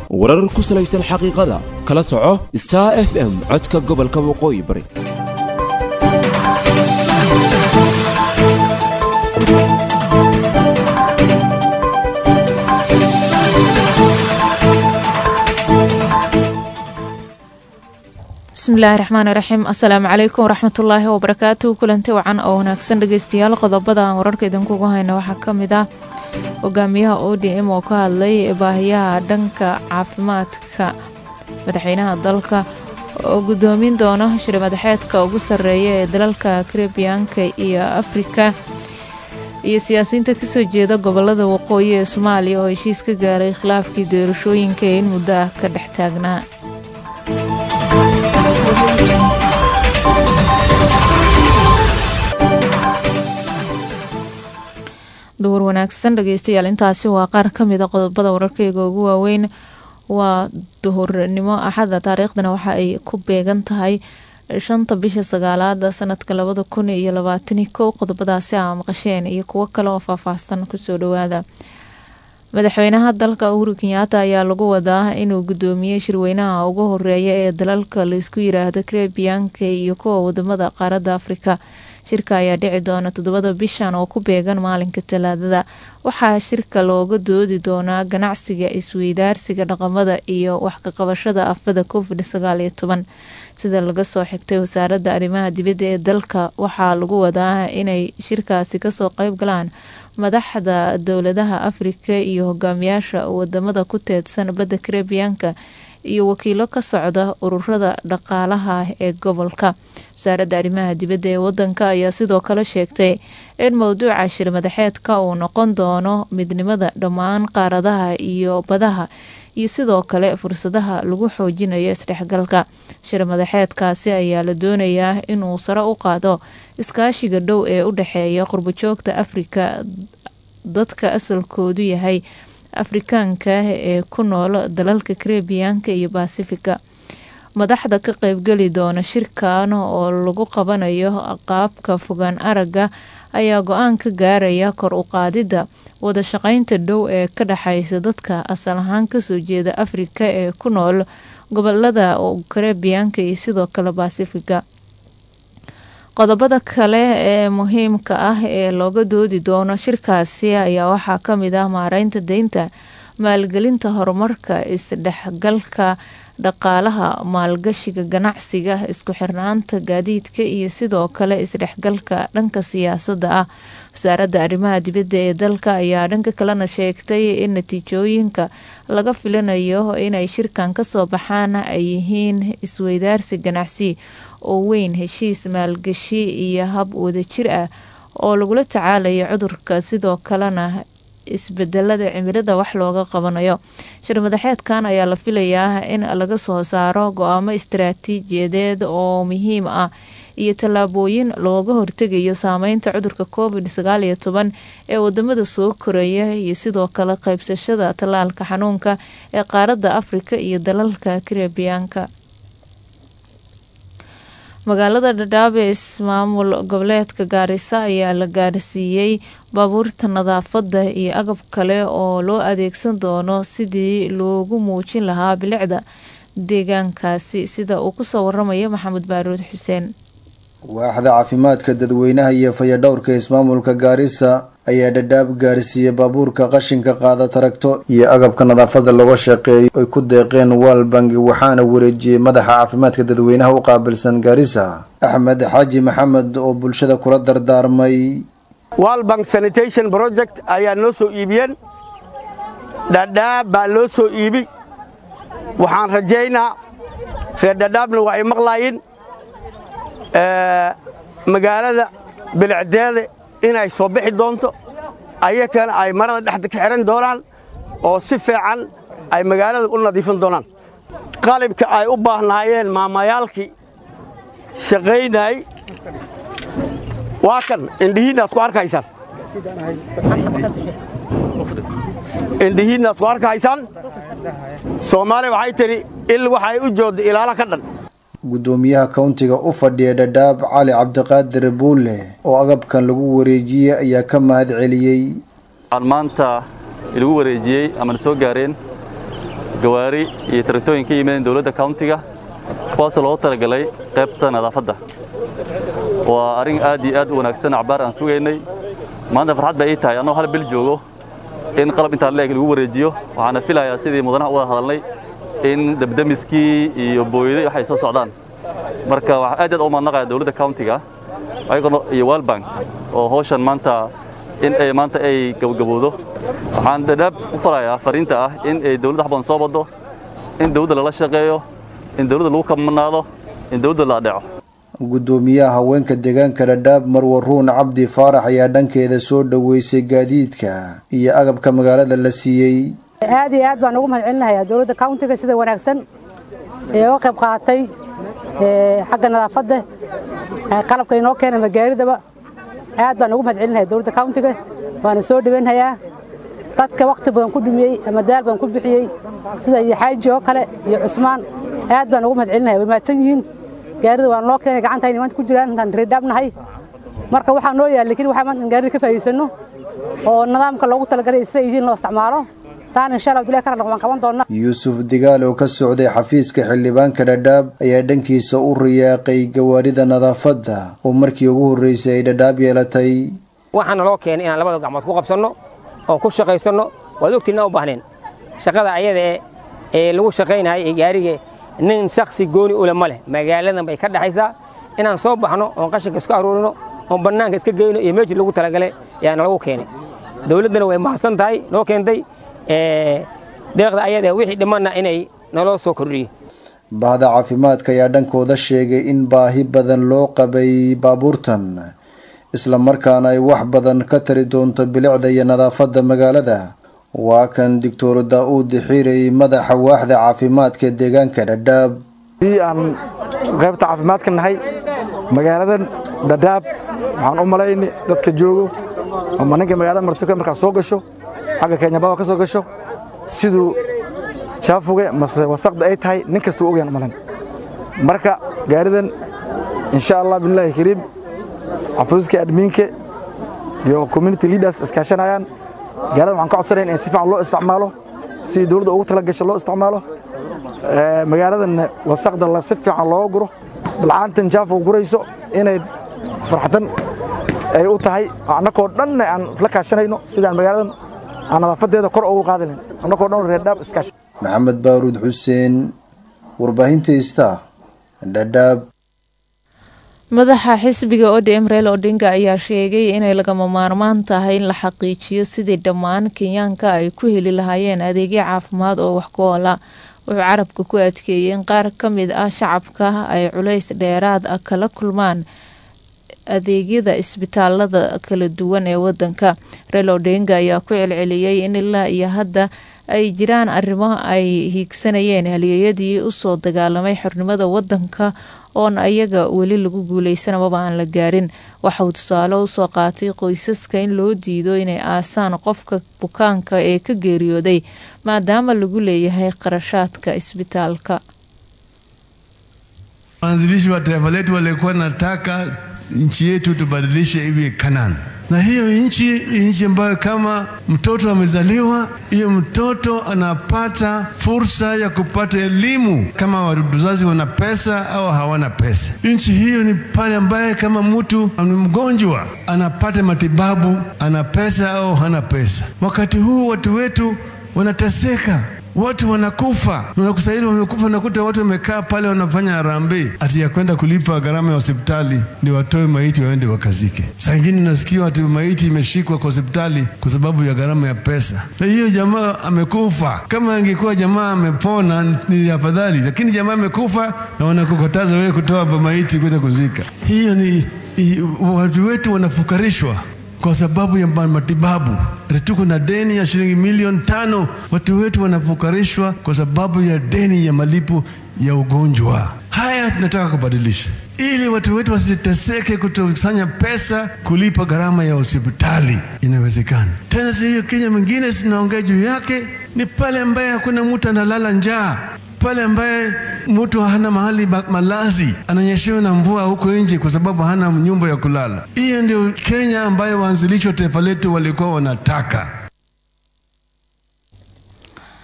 warar ku salaysan xaqiiqada kala soco star f m codka gobolka waqooyi bari bismillaahi raxmaani raxiim assalaamu calaykum waraxmatullaahi wabarakaatu kulanti wacan oo wanaagsan dhegeystayaal qodobada aan wararka idinkugu hayna waxaa ka mid ah hogaamiyaha o d m oo ka hadlay baahiyaha dhanka caafimaadka madaxweynaha dalka oo gudoomin doona shir madaxeedka ugu sarreeya ee dalalka karibiyaanka iyo afrika iyo siyaasiyiinta kasoo jeeda gobolada waqooyi ee soomaaliya oo heshiis ka gaaray khilaafkii doorashooyinka ee in muddo ah ka dhex taagnaa duhur wanaagsan dhegeystayaal intaasi waa qaar ka mid a qodobada wararkeyga ugu waaweyn waa duhurnimo axada taariikhdana waxa ay ku beegan tahay shanta bisha sagaalaada sanadka labada kun iyo labaatani kow qodobadaasi aa maqasheen iyo kuwo kale oo faahfaahsan kusoo dhawaada madaxweynaha dalka uhuru kenyaata ayaa lagu wadaa inuu gudoomiyey shirweynaha ugu horeeya ee dalalka laisku yiraahdo karebiyaanka iyo kuwa wadamada qaaradda afrika shirka ayaa dhici doona toddobada bishan oo ku beegan maalinka talaadada waxaa shirka looga doodi doonaa ganacsiga isweydaarsiga dhaqamada iyo waxkaqabashada afada covid sagaal iyo toban sida laga soo xigtay wasaaradda arrimaha dibadda ee dalka waxaa lagu wadaa inay shirkaasi kasoo qeyb galaan madaxda dowladaha afrika iyo hogaamiyaasha wadamada ku teedsan badda karebiyaanka iyo wakiilo ka socda ururada dhaqaalaha ee gobolka wasaaradda arrimaha dibadda ee wadanka ayaa sidoo kale sheegtay in mowduuca shir madaxeedka uu noqon doono midnimada dhammaan qaaradaha iyo badaha iyo sidoo kale fursadaha lagu xoojinayo isdhexgalka shir madaxeedkaasi ayaa la doonayaa inuu sare u qaado iskaashiga dhow ee u dhexeeya qurbajoogta afrika dadka asalkoodu yahay afrikaanka ee ku nool dalalka karebiyaanka iyo baasifika madaxda ka qeybgeli doona shirkan oo lagu qabanayo qaabka fogaan aragga ayaa go-aan ka gaaraya kor u qaadidda wada shaqeynta dhow ee ka dhexeysa dadka asal ahaan kasoo jeeda afrika ee ku nool gobolada karebiyaanka iyo sidoo kale baasifika qodobada kale ee muhiimka ah ee looga doodi doono shirkaasi ayaa waxaa kamid ah maareynta deynta maalgelinta horumarka isdhexgalka dhaqaalaha maalgashiga ganacsiga isku xirnaanta gaadiidka iyo sidoo kale isdhexgalka dhanka siyaasadda ah wasaaradda arrimaha dibadda ee dalka ayaa dhanka kalena sheegtay in natiijooyinka laga filanayo inay shirkan kasoo baxaan ay yihiin isweydaarsi ganacsi oo weyn heshiis maalgashi iyo hab wadajir ah oo lagula tacaalayo cudurka sidoo kalena isbedelada cimilada wax looga qabanayo shir madaxeedkan ayaa la filayaa in laga soo saaro go-aamo istaraatiijiyadeed oo muhiim ah iyo tallaabooyin looga hortegayo saameynta cudurka covid sagaal iyo toban ee wadamada soo koraya iyo sidoo kale qeybsashada tallaalka xanuunka ee qaaradda afrika iyo dalalka karebiyaanka magaalada dhadhaab ee ismaamul goboleedka gaarisa ayaa la gaarsiiyey baabuurta nadaafadda iyo agab kale oo loo adeegsan doono sidii loogu muujin lahaa bilicda deegaankaasi sida uu kusoo waramayo maxamed baaruud xuseen waaxda caafimaadka dadweynaha iyo fayadhowrka ismaamulka gaarisa ayaa dhadhaab gaarsiiyey baabuurka qashinka qaada taragto iyo agabka nadaafada looga shaqeeyo ay ku deeqeen waalbangi waxaana wareejiyey madaxa caafimaadka dadweynaha u qaabilsan gaarisa axmed xaaji maxamed oo bulshada kula dardaarmay walbank sanitation project ayaa noo soo iibiyeen dhadhaab baa loo soo iibi waxaan rajaynaa reer dhadhaabna waa ay maqlaayin magaalada bilicdeeda inay soo bixi doonto ayakana ay marada dhexda ka xihan doonaan oo si fiican ay magaalada u nadiifin doonaan qalibka ay u baahnaayeen maamayaalkii shaqaynay waa kan indhihiinnaas ku arkaysaan indhihiinnaas ku arkaysaan soomaaliya waxay tidhi il waxay u joodda ilaala ka dhan gudoomiyaha kauntiga u fadhiya dhadhaab cali cabdiqaadir buulle oo agabkan lagu wareejiyey ayaa ka mahad celiyey waxaan maanta ilagu wareejiyey ama na soo gaareen gawaari iyo taraktooyin ka yimaadeen dowladda countiga kuwaasoo loogu talagalay qaybta nadaafadda waa arrin aad iyo aad u wanaagsan acbaar aan sugaynay maanta farxad baa ii tahay annagoo hal bil joogo in qalab intaa leeg lagu wareejiyo waxaana filayaa sidii mudanaha u wada hadalnay in debdemiskii iyo booyday waxay soo socdaan marka waxaa aad aad u mahadnaqaya dowladda countiga ayagoo iyo walbank oo hawshan maanta in ay maanta ay gabagabowdo waxaan dhadhaab u farayaa fariinta ah in ay dowladda wax badan soo baddo in dowladda lala shaqeeyo in dowladda lagu kamanaado in dowladda la adheeco guddoomiyaha haweenka deegaanka dhadhaab marwaruun cabdi faarax ayaa dhankeeda soo dhoweysay gaadiidka iyo agabka magaalada la siiyey aad iyo aad baan ugu mahad celinayaa dowladda countiga sida wanaagsan ee uga qayb qaadatay xagga nadaafadda qalabka inoo keena magaaridaba aad baan ugu mahad celinaya dowladda countiga waana soo dhawaynhayaa dadka wakhti badan ku dhumiyey ama daal badan ku bixiyey sida iyo xaaji oo kale iyo cusmaan aad baan ugu mahad celinaya way mahadsan yihiin gaarida waa noo keenay gacantayna maanta ku jiraan intaan reedhaabnahay marka waxaa noo yaal lakiin waxaa maanta in gaarida ka faa'iidaysanno oo nidaamka loogu talagalay sida yihiin loo isticmaalo taana insha allah abdullahi karan waan qaban doonaa yuusuf digaal oo ka socday xafiiska xildhibaanka dhadhaab ayaa dhankiisa u riyaaqay gawaarida nadaafadda oo markii ugu horreysay ay dhadhaab yeelatay waxaana loo keenay inaan labada gacmood ku qabsanno oon ku shaqaysanno waad ogtiin inaan u baahneen shaqada ayada ee lagu shaqaynayay ee gaariga nin shaksi gooni ule ma leh magaaladan bay ka dhexaysaa inaan soo baxno oon qashinka iska aruurino oon bannaanka iska geyno iyo meeshii lagu talagalay ayaana lagu keenay dowladdana way mahadsan tahay noo keentay deeqda ayada wixii dhimanna inay naloo soo kordhiyo bahda caafimaadka ayaa dhankooda sheegay in baahi badan loo qabay baabuurtan isla markaana ay wax badan ka tari doonto bilicda iyo nadaafadda magaalada waa kan doctor daa-uud xiirey madaxa waaxda caafimaadka deegaanka dhadhaab haddii aan qaybta caafimaadka nahay magaaladan dhadhaab waxaan u malayni dadka joogo ama ninka magaalada martuka markaa soo gasho xagga kenyababa ka soo gasho siduu jaafuga mase wasaqda ay tahay nin kasta u ogayaan umalan marka gaaridan insha allah billahi kariim xafuuska admiinka iyo community leaders iskaashanayaan gaarada waxaan ka codsanayn in si fiican loo isticmaalo sidii dowladda ugu tala gasho loo isticmaalo magaaladan wasaqda si fiican looga guro bilcaantan jaafuga gurayso inay farxadan ay u tahay annakoo dhanna aan isla kaashanayno sidaan magaaladan aan nadaafadeeda kor ugu qaadi lahayn annakoo dhan reerdhaab iskaash maxamed baaruud xuseen warbaahinta ista dhadhaab madaxa xisbiga odm reel odinga ayaa sheegay inay lagama maarmaan tahay in la xaqiijiyo sidii dhammaan kenyaanka ay ku heli lahaayeen adeegyo caafimaad oo wax ku oola wuxuu carabka ku adkeeyey in qaar ka mid ah shacabka ay culays dheeraad ah kala kulmaan adeegyada isbitaalada kala duwan ee wadanka reel odinga ayaa ku celceliyey in ilaa iyo hadda ay jiraan arrimo ay hiigsanayeen halyeeyadii usoo dagaalamay xornimada wadanka oon ayaga weli lagu guuleysan amaba aan la gaarin waxauu tusaale usoo qaatay qoysaska in loo diido inay aasaan qofka bukaanka ee ka geeriyooday maadaama lagu leeyahay qarashaadka isbitaalka waanzilishi wa taifa letu walikuwa nataka nchi yetu tubadilishe iwe Kanani, na hiyo nchi ni nchi ambayo kama mtoto amezaliwa, hiyo mtoto anapata fursa ya kupata elimu kama wazazi wana pesa au hawana pesa. Nchi hiyo ni pale ambaye kama mtu ni mgonjwa anapata matibabu, ana pesa au hana pesa. Wakati huu watu wetu wanateseka watu wanakufa, unakusahili wamekufa, nakuta watu wamekaa pale wanafanya harambee ati ya kwenda kulipa gharama ya hospitali ndio watoe maiti waende wakazike. Saa ingine unasikia ati maiti imeshikwa kwa hospitali kwa sababu ya gharama ya pesa, na hiyo jamaa amekufa. Kama angekuwa jamaa amepona ni afadhali, lakini jamaa amekufa na wanakukataza wewe kutoa maiti kwenda kuzika. Hiyo ni watu wetu wanafukarishwa kwa sababu ya matibabu. Tuko na deni ya shilingi milioni tano. Watu wetu wanafukarishwa kwa sababu ya deni ya malipo ya ugonjwa. Haya tunataka kubadilisha ili watu wetu wasiteseke kutokusanya pesa kulipa gharama ya hospitali. Inawezekana tena. Hiyo Kenya mingine sinaongea juu yake ni pale ambaye hakuna mtu analala njaa pale ambaye mtu hana mahali malazi, ananyeshewa na mvua huko nje kwa sababu hana nyumba ya kulala. Hiyo ndio Kenya ambayo waanzilishi wa taifa letu walikuwa wanataka.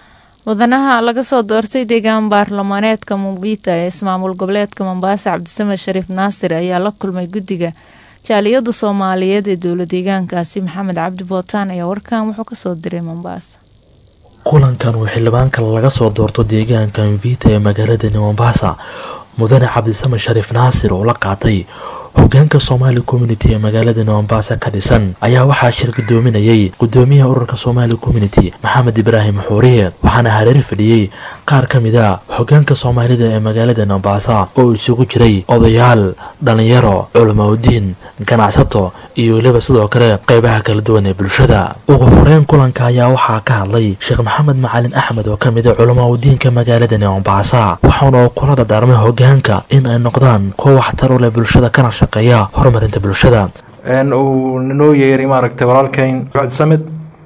mudanaha laga soo doortay deegaan baarlamaaneedka mumbita ee ismaamul goboleedka mombasa cabdisamed shariif naasir ayaa la kulmay guddiga jaaliyada soomaaliyeed ee dowla deegaankaasi maxamed cabdi bootaan ayaa warkan wuxuu kasoo diray mombasa kulankan uu xildhibaanka laga soo doorto deegaanka mvita ee magaaladani mombasa mudane cabdisamed shariif naasir oo la qaatay hogaanka somaali community ee magaalada mombasa ka dhisan ayaa waxaa shir gudoominayay gudoomiyaha ururka somaali community maxamed ibraahim xuuriye waxaana hareeri fadhiyey qaar ka mid a hogaanka soomaalida ee magaalada mombasa oo isugu jiray odayaal dhalinyaro culamaudiin ganacsato iyo weliba sidoo kale qeybaha kala duwan ee bulshada ugu horeyn kulanka ayaa waxaa ka hadlay sheekh maxamed macalin axmed oo kamid a culamaudiinka magaaladani mombasa waxaana kula dardaarmay hogaanka in ay noqdaan kuwa waxtar u leh bulshada kana shaqeeya horumarinta bulshada uu noo yeeray maaragtay walaalkayn cabdisamed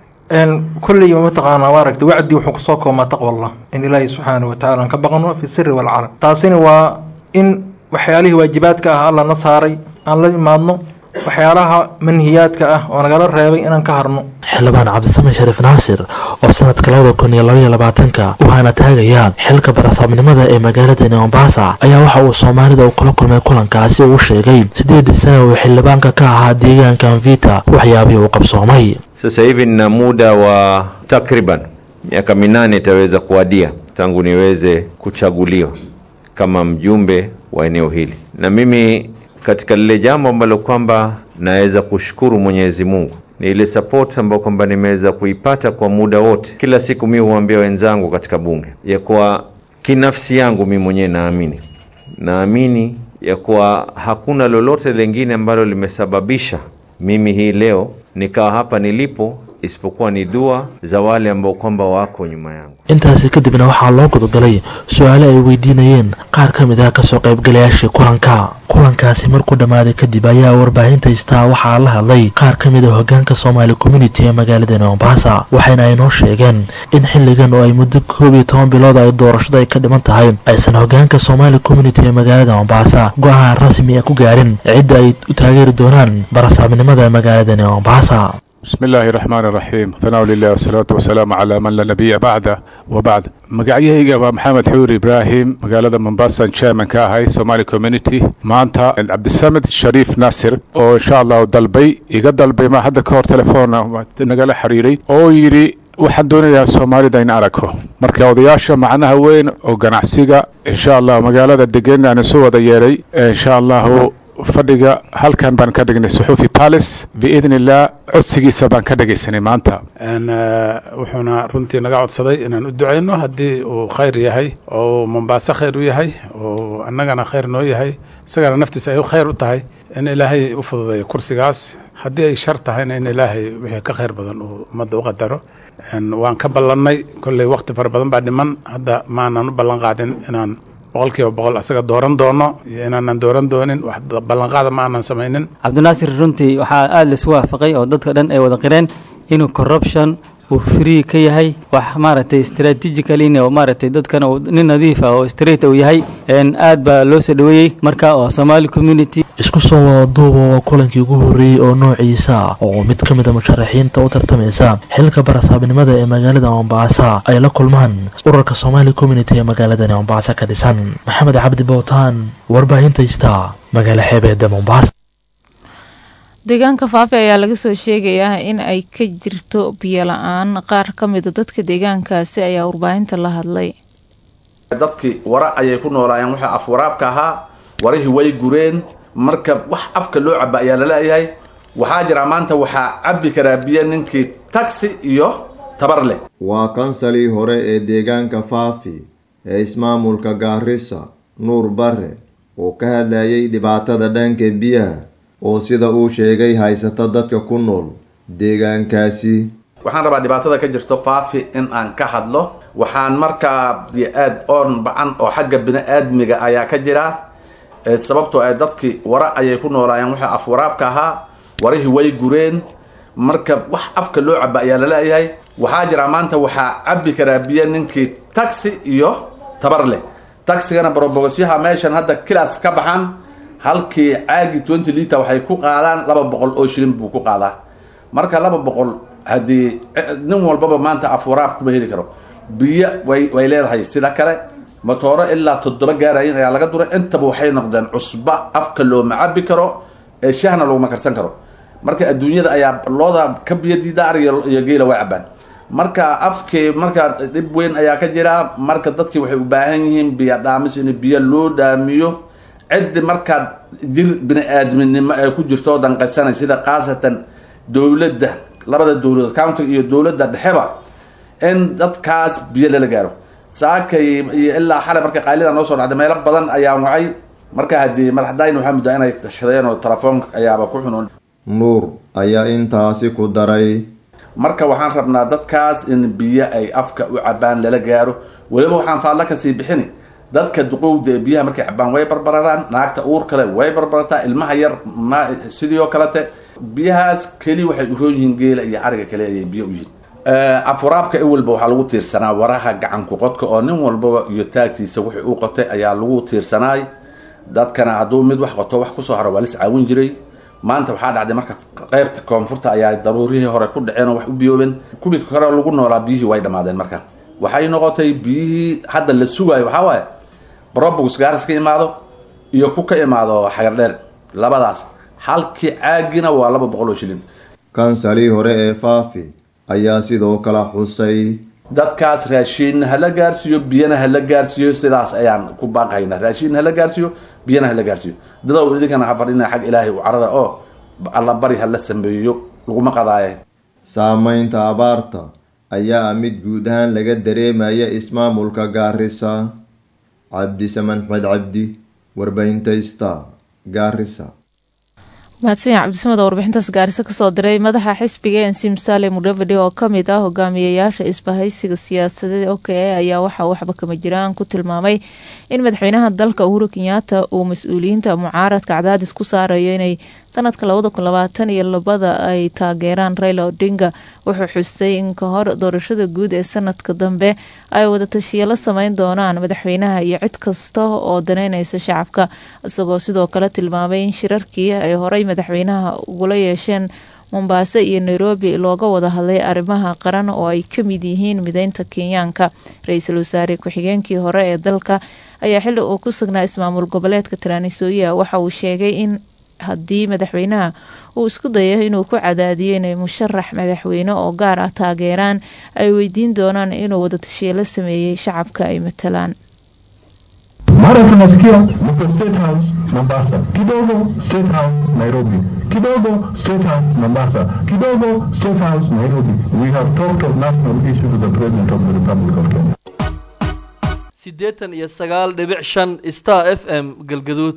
kulleyba mataqaanaa maaragtay wacdi wuxuu kusoo koobmaa taqwallah in ilaahay subxaana watacaala aan ka baqano fi siri walcalam taasina waa in waxyaalihii waajibaadka ah alla na saaray aan la imaadno waxyaalaha manhiyaadka ah oo nagala reebay inaan ka harno xildhibaan cabdisamed shariif naasir oo sanadka labada kun iyo labaiyo labaatanka waxaana taagaya xilka barasaabnimada ee magaaladani mombasa ayaa waxa uu soomaalida u kula kulmay kulankaasi uu sheegay sideedii sana uu xildhibaanka ka ahaa deegaanka mvita waxyaabihii uu qabsoomay Sasa hivi nina muda wa takriban miaka minane itaweza kuadia tangu niweze kuchaguliwa kama mjumbe wa eneo hili, na mimi katika lile jambo ambalo kwamba naweza kushukuru Mwenyezi Mungu ni ile support ambayo kwamba nimeweza kuipata kwa muda wote. Kila siku mi huambia wenzangu katika bunge ya kuwa kinafsi yangu mi mwenyewe naamini naamini ya kuwa hakuna lolote lingine ambalo limesababisha mimi hii leo nikawa hapa nilipo isipokuwa ni dua za wale ambao kwamba wako nyuma yangu. intaasi kadibna waxaa loo gudagalay su-aale ay weydiinayeen qaar ka mid ah kasoo qaybgalayaashii kulanka kulankaasi markuu dhammaaday kadib ayaa warbaahinta istaa waxaa la hadlay qaar ka mid a hogaanka soomaali community ee magaalada mombasa waxayna ay noo sheegeen in xilligan oo ay muddo koob iyo toban bilood ay doorashada ay ka dhiman tahay aysan hogaanka soomaali community ee magaalada mombasa go-aan rasmi ah ku gaarin cidda ay u taageeri doonaan barasaabnimada magaaladani mombasa بسم الله الرحمن الرحيم ثناء لله والصلاة والسلام على من لا نبي بعده وبعد magacyahayga waa maxamed xuur ibraahim magaalada mombasa chairman ka ahay somali community maanta cabdisamed shariif naasir oo insha allahu dalbay iga dalbay ma hadda ka hor telefoona nagala xiriiray oo yidhi waxaan doonayaa soomaalida in aragko marka odayaasha macnaha weyn oo ganacsiga insha allah magaalada degan aan isu wada yeeray insha allahu fadhiga halkan baan ka dhignay suxuufi palace biidn illah codsigiisa baan ka dhegaysanay maanta wuxuuna runtii naga codsaday inaan u ducayno haddii uu khayr yahay oo mombaaso khayr u yahay oo annagana khayr noo yahay isagana naftiisa ay khayr u tahay in ilaahay u fududeeyo kursigaas haddii ay shar tahayna in ilaahay wixii ka khayr badan uu ummadda u qadaro waan ka ballannay kolley wakhti fara badan baa dhiman hadda maanan u ballan qaadin inaan boqol kiiba boqol asaga dooran doono iyo inaanan dooran doonin wax ballanqaada ma aanan samaynin cabdinaasir runtii waxaa aada laisu waafaqay oo dadka dhan ay wada qireen inuu corruption uu free ka yahay wax maaragtay strategically oo maaragtay dadkana uu nin nadiif ah oo straight uu yahay aad baa loo soo dhaweeyey marka oo somali community isku soo wada duuba waa kulankii ugu horreeyey oo noociisa oo mid ka mid a musharaxiinta u tartamaysa xilka barasaabnimada ee magaalada mombasa ay la kulmaan ururka somali community ee magaaladani mombasa ka dhisan maxamed cabdi bowtaan warbaahinta ista magaalo xeebeeda mombasa deegaanka faafi ayaa laga soo sheegayaa in ay ka jirto biyo la-aan qaar ka mida dadka deegaankaasi ayaa warbaahinta la hadlay dadkii wara ayay ku noolaayeen waxaa afwaraabka ahaa warihii way gureen marka wax afka loo caba ayaa laleeyahay waxaa jira maanta waxaa cabbi karaa biyo ninkii taxi iyo tabar leh waa kansalii hore ee deegaanka faafi ee ismaamulka gaarisa nuur bare oo ka hadlayay dhibaatada dhanka biyaha oo sida uu sheegay haysata dadka ku nool deegaankaasi waxaan rabaa dhibaatada ka jirto faafi in aan ka hadlo waxaan markaa aad oon bacan oo xagga bini-aadmiga ayaa ka jira sababtoo ay dadkii wara ayay ku noolaayeen waxaa afwaraabka ahaa warihii way gureen marka wax afka loo caba ayaa laleeyahay waxaa jira maanta waxaa cabbi karaa biyo ninkii taxi iyo tabar leh taxigana barobogosyaha meeshan hadda kilaas ka baxan halkii caagi twenty liter waxay ku qaadaan laba boqol oo shilin buu ku qaadaa marka laba boqol haddii nin walbaba maanta afwaraab kuma heli karo biyo way way leedahay sida kale motooro ilaa toddoba gaarayin ayaa laga duray intaba waxay noqdeen cusba afka looma cabi karo ee shahna laguma karsan karo marka adduunyada ayaa looda ka biyo diida ariga iyo geela way cabaan marka afkii marka dhib weyn ayaa ka jira marka dadkii waxay u baahan yihiin biyo dhaamis in biyo loo dhaamiyo ciddi markaad jir bini aadminimo ee ku jirto oo danqaysanay sida khaasatan dowladda labada dowladood countiga iyo dowladda dhexeba in dadkaas biyo lala gaaro saakay iyo ilaa xalay marka qaylida noo soo dhacday meelo badan ayaa wacay marka haddii madaxdayn waxaa muddaa inay tashadeen oo telefoonka ayaaba ku xunoon nuur ayaa intaasi ku daray marka waxaan rabnaa dadkaas in biyo ay afka u cabaan lala gaaro weliba waxaan faadla kasii bixini dadka duqowda ee biyaha markay cabaan way barbararaan naagta uur kale way barbarataa ilmaha yar ma sidii oo kalete biyahaas keli waxay uroon yihiin geela iyo ariga kale ayay biyo u yihiin afuraabka iwalba waxaa lagu tiirsanaa waraha gacanku qodka oo nin walbaba iyo taagtiisa wixii uu qotay ayaa lagu tiirsanaay dadkana hadduu mid wax qoto wax kusoo haro waa lis caawin jiray maanta waxaa dhacday marka qeybta koonfurta ayaa daruurihii hore ku dhaceen oo wax u biyoobeen kuwii kore lagu noolaa biyihii way dhammaadeen marka waxay noqotay biyihii hadda la sugaayo waxaa waaye brobus gaaris ka imaado iyo ku ka imaado xagardheer labadaas halkii caagina waa laba boqol oo shilin kansalii hore ee faafi ayaa sidoo kale xusay dadkaas raashiin hala gaarsiiyo biyana hala gaarsiiyo sidaas ayaan ku baaqaynaa raashiin hala gaarsiiyo biyana hala gaarsiiyo dadow idinkana ha fadhina xag ilaahay u carara oo alla bari hala sameeyo laguma qadaaye saamaynta abaarta ayaa ah mid guud ahaan laga dareemaya ismaamulka gaarisa cabdisaman xmed cabdi warbaahinta star gaarisa mahadsanyac cabdisamad oo warbixintaas gaariso kasoo diray madaxa xisbiga ensi musaale mudavadi oo kamid ah hogaamiyayaasha isbahaysiga siyaasadeed o k a ayaa waxaa waxba kama jiraan ku tilmaamay in madaxweynaha dalka uhuru kenyaata uu mas-uuliyiinta mucaaradka cadaadis ku saarayo inay sanadka labada kun labaatan iyo labada ay taageeraan raila odinga wuxuu xusay in ka hor doorashada guud ee sanadka dambe ay wadatashiyo la sameyn doonaan madaxweynaha iyo cid kasta oo daneyneysa shacabka isagoo sidoo kale tilmaamay in shirarkii ay horey madaxweynaha ugula yeesheen mombaaso iyo nairobi looga wada hadlay arrimaha qaran oo ay ka mid yihiin mideynta kenyaanka ra-iisul wasaare ku-xigeenkii hore ee dalka ayaa xili uu ku sugnaa ismaamul goboleedka taranisooya waxa uu sheegay in haddii madaxweynaha uu isku dayo inuu ku cadaadiyo inay musharax madaxweyne oo gaar ah taageeraan ay weydiin doonaan inuu wadatashiye la sameeyey shacabka ay matalaan mara tunasikia mko state house mombasa kidogo state house nairobi kidogo state house mombasa kidogo state house nairobi we have talked of national issue to the president of the republic of kenya siddeetan iyo sagaal dhibic shan star f m galgaduud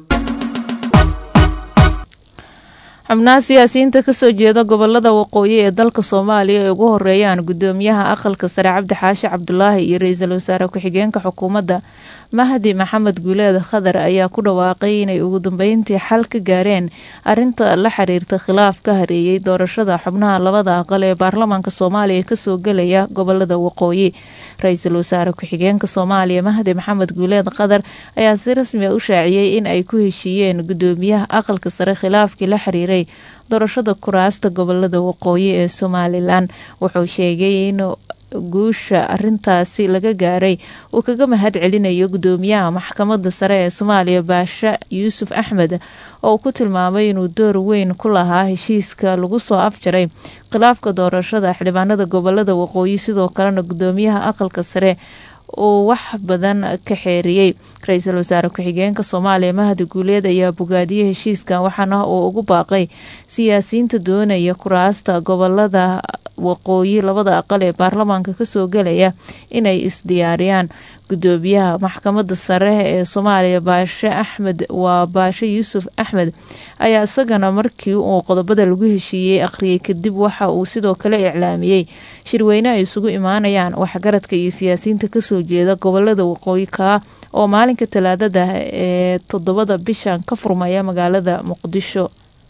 xubnaha siyaasiyiinta kasoo jeeda gobolada waqooyi ee dalka soomaaliya ay ugu horeeyaan gudoomiyaha aqalka sare cabdi xaashi cabdulaahi iyo ra-iisul wasaare ku-xigeenka xukuumadda mahdi maxamed guuleed khadar ayaa ku dhawaaqay inay ugu dambeyntii xal ka gaareen arinta la xiriirta khilaaf ka hareeyay doorashada xubnaha labada aqal ee baarlamaanka soomaaliya kasoo gelaya gobolada waqooyi ra-iisul wasaare ku-xigeenka soomaaliya mahdi maxamed guuleed khadar ayaa si rasmi a u shaaciyey in ay ku heshiiyeen gudoomiyaha aqalka sare khilaafkii la xiriiray doorashada kuraasta gobolada waqooyi ee somalilan wuxuu sheegay in guusha arintaasi laga gaaray uu kaga mahad celinayo gudoomiyaha maxkamada sare ee soomaaliya baashe yuusuf axmed oo uu ku tilmaamay inuu door weyn ku lahaa heshiiska lagu soo afjaray khilaafka doorashada xildhibaanada gobolada waqooyi sidoo kalena gudoomiyaha aqalka sare uu wax badan ka xeeriyey ra-iisul wasaare ku-xigeenka soomaaliya mahdi guuleed ayaa bogaadiyey heshiiskan waxaana uu ugu baaqay siyaasiyiinta doonaya kuraasta gobolada waqooyi labada aqal ee baarlamaanka kasoo gelaya inay isdiyaariyaan gudoomiyaha maxkamada sare ee soomaaliya baashe axmed waa baashe yuusuf axmed ayaa isagana markii uu qodobada lagu heshiiyey akhriyay kadib waxa uu sidoo kale iclaamiyey shirweyne ay isugu imaanayaan waxgaradka iyo siyaasiyiinta kasoo jeeda gobolada waqooyi kaa oo maalinka talaadada ee toddobada bishan ka furmaya magaalada muqdisho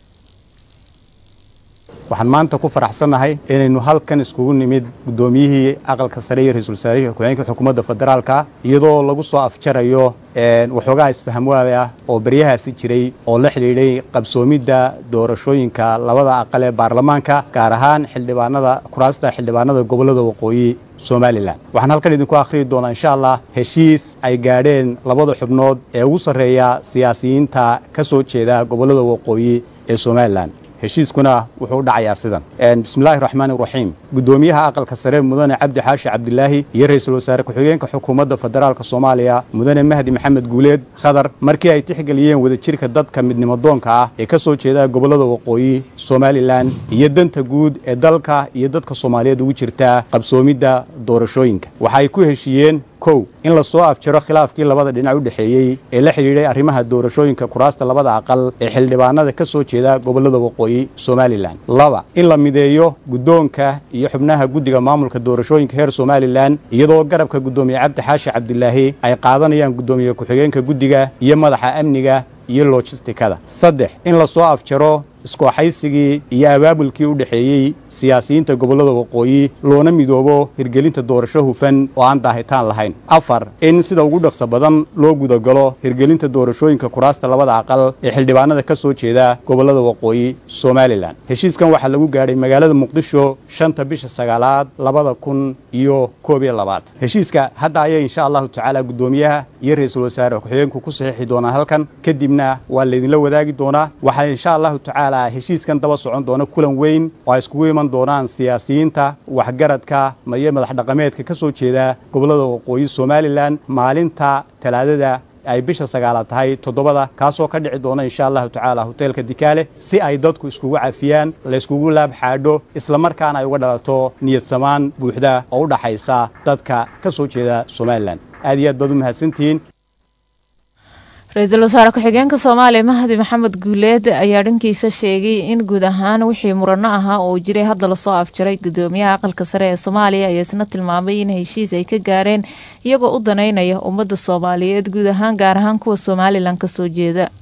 waxaan maanta ku faraxsannahay inaynu halkan iskugu nimid guddoomiyihii aqalka sare iyo ra-iisul wasaarihii ku-xigeenka xukuumadda federaalka iyadoo lagu soo afjarayo waxoogaha isfahamwaada ah oo baryahaasi jiray oo la xidhiidhay qabsoomidda doorashooyinka labada aqal ee baarlamaanka gaar ahaan xildhibaanada kuraasta xildhibaanada gobolada waqooyi somalilan waxaan halkan idinku akhriyi doonaa insha allah heshiis ay gaadheen labada xubnood ee ugu sarreeya siyaasiyiinta ka soo jeeda gobollada waqooyi ee somalilan heshiiskuna wuxuu u dhacayaa sidan bismillaahi raxmaani raxiim guddoomiyaha aqalka sare mudane cabdi xaashi cabdilaahi iyo ra-iisul wasaare ku-xigeenka xukuumadda federaalk soomaaliya mudane mahdi maxamed guuleed khadar markii ay tixgeliyeen wadajirka dadka midnimadoonka ah ee ka soo jeeda gobollada waqooyi somalilan iyo danta guud ee dalka iyo dadka soomaaliyeed ugu jirta qabsoomidda doorashooyinka waxaay ku heshiiyeen kow in la soo afjaro khilaafkii labada dhinac u dhexeeyey ee la xidhiidhay arrimaha doorashooyinka kuraasta labada aqal ee xildhibaanada ka soo jeeda gobollada waqooyi somalilan laba in la mideeyo guddoonka iyo xubnaha guddiga maamulka doorashooyinka heer somalilan iyadoo garabka guddoomiye cabdi xaashi cabdilaahi ay qaadanayaan guddoomiye ku-xigeenka guddiga iyo madaxa amniga iyo lojistikada saddex in la soo afjaro iskooxaysigii iyo abaabulkii u dhexeeyey siyaasiyiinta gobollada waqooyi loona midoobo hirgelinta doorasho hufan oo aan daahitaan lahayn afar in sida ugu dhaqso badan loo gudagalo hirgelinta doorashooyinka kuraasta labada aqal ee xildhibaanada ka soo jeeda gobollada waqooyi somalilan heshiiskan waxaa lagu gaadhay magaalada muqdisho shanta bisha sagaalaad labada kun iyo koob iyo labaad heshiiska hadda ayay insha allahu tacaala guddoomiyaha iyo ra-iisul wasaare ku-xigeenku ku saxiixi doonaan halkan kadibna waa laydinla wadaagi doonaa waxaa insha allahu tacaala heshiiskan daba socon doona kulan weyn oo ay iskugu iman doonaan siyaasiyiinta waxgaradka iyo madax dhaqameedka ka soo jeeda gobollada waqooyi somalilan maalinta talaadada ay bisha sagaalaad tahay toddobada kaasoo ka dhici doona insha allahu tacaala hoteelka dikaale si ay dadku iskugu cafiyaan layskugu laab xaadho islamarkaana ay uga dhalato niyad samaan buuxda oo u dhaxaysa dadka ka soo jeeda somalilan aad iyo aad baad u mahadsantihiin ra-iisul wasaare ku-xigeenka soomaaliya mahdi maxamed guuleed ayaa dhankiisa sheegay in guud ahaan wixii murano ahaa oo jiray hadda lasoo afjaray gudoomiyaha aqalka sare ee soomaaliya ayaa isna tilmaamay in heshiis ay ka gaareen iyagoo u daneynaya ummadda soomaaliyeed guud ahaan gaar ahaan kuwa somalilan kasoo jeeda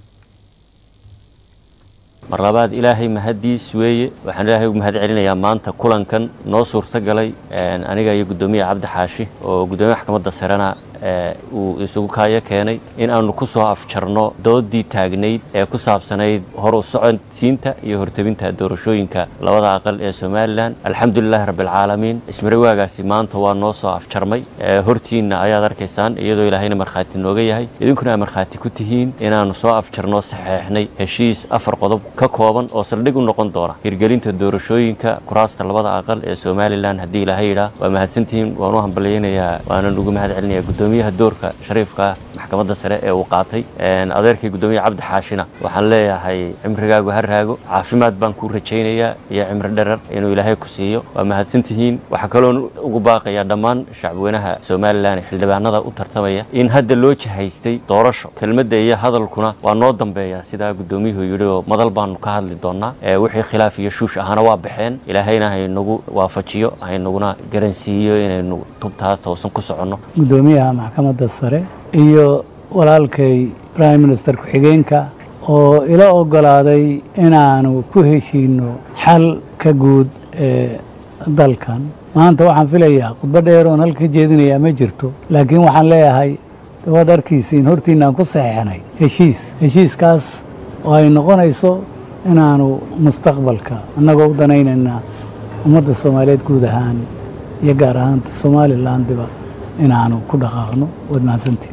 mar labaad ilaahay mahaddiis weeye waxaan ilaahay ugu mahad celinayaa maanta kulankan noo suurto galay aniga iyo guddoomiyaha cabdi xaashi oo guddoomiyaha maxkamadda sarena uu isugu kaayo keenay in aanu ku soo afjarno doodii taagnayd ee ku saabsanayd horu socodsiinta iyo hortebinta doorashooyinka labada aqal ee somalilan alxamdulilaahi rabbialcaalamiin ismarawaagaasi maanta waa noo soo afjarmay hortiinna ayaad arkaysaan iyadoo ilaahayna markhaati nooga yahay idinkuna ay markhaati ku tihiin inaannu soo afjarno saxeexnay heshiis afar qodob ka kooban oo saldhig u noqon doona hirgelinta doorashooyinka kuraasta labada aqal ee somalilan haddii ilaahay yidhaa waa mahadsantihiin waan u hambalyaynayaa waanan ugu mahad celinaya gudoomiyaha doorka shariifka maxkamadda sare ee uu qaatay adeerkii guddoomiyaha cabdi xaashina waxaan leeyahay cimrigaagu ha raago caafimaad baan kuu rajaynayaa iyo cimri dherer inuu ilaahay ku siiyo waa mahadsantihiin waxaa kaloon ugu baaqayaa dhammaan shacbweynaha somalilan ee xildhibaanada u tartamaya in hadda loo jihaystay doorasho kelmadda iyo hadalkuna waa noo dambeeya sidaa guddoomiyuhu yidhi oo madal baanu ka hadli doonaa wixii khilaaf iyo shuush ahana waa baxeen ilaahayna haynagu waafajiyo haynaguna garansiiyo inaynu tubtaa toosan ku soconno gudoomiyaha maxkamadda sare iyo walaalkay prime minister ku-xigeenka oo ila ogolaaday inaanu ku heshiino xal ka guud ee dalkan maanta waxaan filayaa khudbo dheer oon halka jeedinayaa ma jirto laakiin waxaan leeyahay waad arkiisiin hortiinaan ku saxeexnay heshiis heshiiskaas oo ay noqonayso inaanu mustaqbalka annagoo u danaynayna ummadda soomaaliyeed guud ahaan iyo gaar ahaanta somalilandiba inaanu ku dhaqaaqno waad mahadsantiin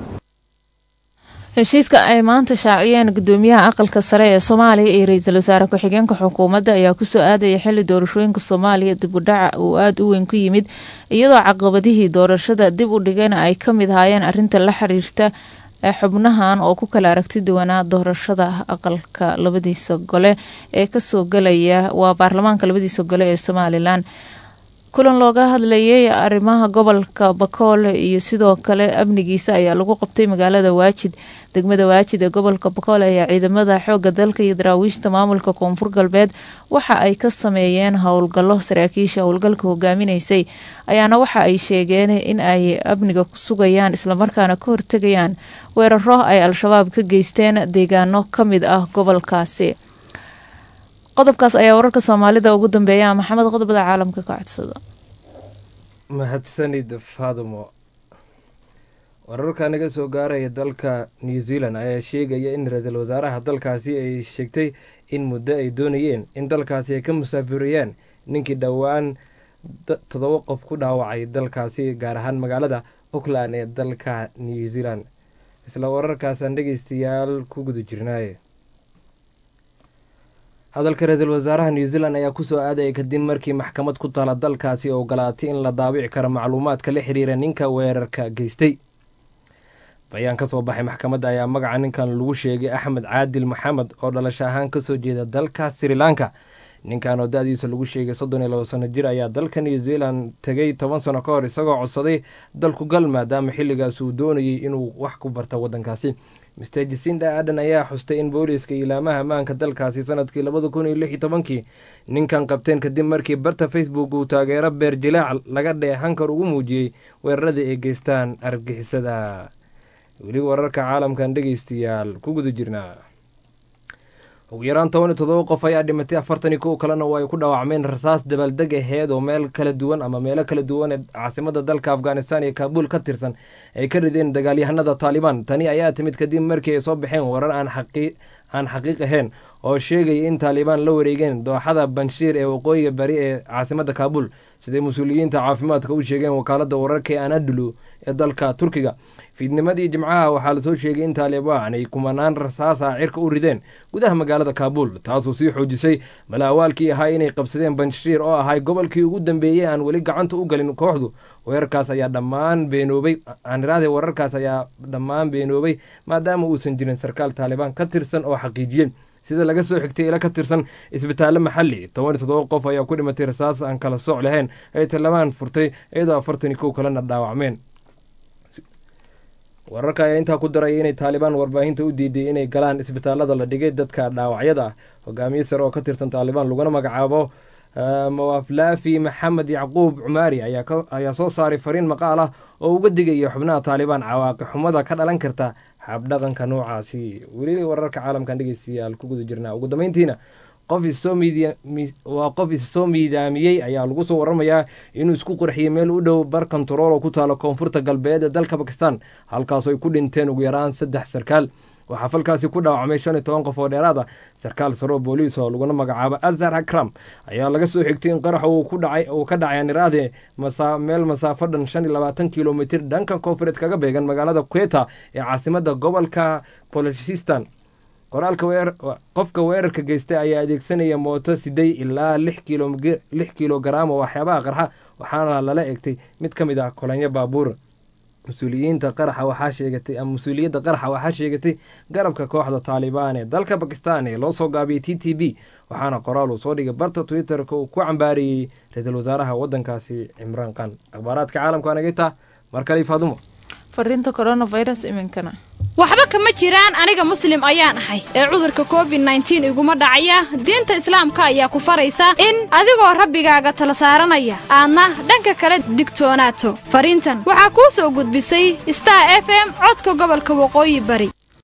heshiiska ay maanta shaaciyeen gudoomiyaha aqalka sare ee soomaaliya iyo ra-iisul wasaare ku-xigeenka xukuumadda ayaa kusoo aadaya xili doorashooyinka soomaaliya dib u dhaca uu aada u weyn ku yimid iyadoo caqabadihii doorashada dib u dhigana ay ka mid ahaayeen arinta la xiriirta xubnahan oo ku kala aragti duwanaa doorashada aqalka labadiisa gole ee kasoo galaya waa baarlamaanka labadiisa gole ee somalilan kulan looga hadlayay arrimaha gobolka bakool iyo sidoo kale amnigiisa ayaa lagu qabtay magaalada waajid degmada waajid ee gobolka bakool ayaa ciidamada xooga dalka iyo daraawiishta maamulka koonfur galbeed waxa ay ka sameeyeen howlgallo saraakiisha howlgalka hogaaminaysay ayaana waxa ay sheegeen in ay amniga ku sugayaan islamarkaana ka hortegayaan weeraro ay al-shabaab ka geysteen deegaano ka mid ah gobolkaasi qodobkaas ayaa wararka soomaalida ugu dambeeya maxamed qodobada caalamka ka codsada mahadsanid faadumo wararka naga soo gaaraya dalka new zealand ayaa sheegaya in ra-iisul wasaaraha dalkaasi ay sheegtay in muddo ay doonayeen in dalkaasi ay ka musaafiriyaan ninkii dhowaan toddoba qof ku dhaawacay dalkaasi gaar ahaan magaalada auckland ee dalka new zealand isla wararkaasaan dhegeystayaal ku guda jirnaaye hadalka ra-iisul wasaaraha new zealand ayaa kusoo aadaya kadib markii maxkamad ku taala dalkaasi ogolaatay in la daabici karo macluumaadka la xiriira ninka weerarka geystay bayaan ka soo baxay maxkamadda ayaa magaca ninkan lagu sheegay axmed caadil maxamed oo dhalasho ahaan kasoo jeeda dalka sri lanka ninkan oo da-diisa lagu sheegay soddon iyo labo sano jir ayaa dalka new zealand tegay toban sano ka hor isagoo codsaday dalku gal maadaama xilligaas uu doonayay inuu wax ku barta waddankaasi mister jasinda aden ayaa xustay in booliiska ilaamaha ammaanka dalkaasi sanadkii labada kun iyo lix iyo tobankii ninkan qabteen kadib markii barta facebook uu taageero beer jilaac laga dheehankar ugu muujiyey weeraradii ay geystaan argixisada weli wararka caalamkan dhegeystayaal ku guda jirnaa ugu yaraan toban iyo todoba qof ayaa dhimatay afartan iyo kow kalena oo ay ku dhaawacmeen rasaas dabaaldeg aheed oo meel kala duwan ama meelo kala duwan ee caasimada dalka afghanistan iyo kaabuul ka tirsan ay ka rideen dagaalyahanada taalibaan tani ayaa timid kadib markii ay soo baxeen warar aan xaqiiq ahayn oo sheegaya in taalibaan la wareegeen dooxada banshiir ee waqooyiga bari ee caasimada kaabuul siday mas-uuliyiinta caafimaadka u sheegeen wakaalada wararka ee anadulu ee dalka turkiga fiidnimadii jimcaha waxaa lasoo sheegay in taalibaan ay kumanaan rasaasa cirka u rideen gudaha magaalada kaabuul taasoo sii xoojisay malaawaalkii ahaa inay qabsadeen banshiir oo ahay gobolkii ugu dambeeyey aan weli gacanta u galin kooxdu weerarkaas ayaa dhammaan beenoobay aaniraade wararkaas ayaa dhammaan beenoobay maadaama uusan jirin sarkaal taalibaan ka tirsan oo xaqiijiyey sida laga soo xigtay ila ka tirsan isbitaallo maxalli toban iyo toddoba qof ayaa ku dhimatay rasaas aan kala sooc lahayn ay tallabaan furtay iyadoo afartan iyo kow kalena dhaawacmeen wararka ayaa intaa ku daraya inay taalibaan warbaahinta u diiday inay galaan isbitaalada la dhigay dadka dhaawacyada ah hogaamiye sare oo ka tirsan taalibaan laguna magacaabo mawaflaafi maxamed yacquub cumaari ayaa soo saaray fariin maqaal ah oo uga digaya xubnaha taalibaan cawaaqi xumada ka dhalan karta habdhaqanka noocaasi weli wararka caalamkan dhegeystayaal ku guda jirnaa ugu dambeyntiina qof waa qof issoo miidaamiyey ayaa lagu soo waramayaa inuu isku qurxiyey meel u dhow bar kontarool oo ku taalo koonfurta galbeed ee dalka bakistan halkaasoo ay ku dhinteen ugu yaraan saddex sarkaal waxaa falkaasi ku dhaawacmay shan iyo toban qof oo dheeraad ah sarkaal saroo booliis oo laguna magacaabo azhar akram ayaa laga soo xigtay in qaraxa uu ka dhacay aniraade meel masaafo dhan shan iyo labaatan kilomitir dhanka koonfureed kaga beegan magaalada kweta ee caasimada gobolka bolochistan qoraalka qofka weerarka geystay ayaa adeegsanaya mooto siday ilaa lix kilogaram oo waxyaabaha qarxa waxaana lala egtay mid ka mid ah kolanyo baabuur mas-uuliyiinta qaraxa waxaa sheegatay ama mas-uuliyadda qaraxa waxaa sheegatay garabka kooxda taalibaan ee dalka bakistan ee loo soo gaabiyey t t b waxaana qoraal uu soo dhigay barta twitter-ka uu ku cambaariyey ra-iisul wasaaraha waddankaasi cimraan kan akhbaaraadka caalamka anagayta mar kale faadumo fariinta coronavirus iminkana waxba kama jiraan aniga muslim ayaan ahay ee cudurka covid nneteen iguma dhacaya diinta islaamka ayaa ku faraysa in adigoo rabbigaaga tala saaranaya aadna dhanka kale digtoonaato fariintan waxaa kuu soo gudbisay star f m codka gobolka waqooyi bari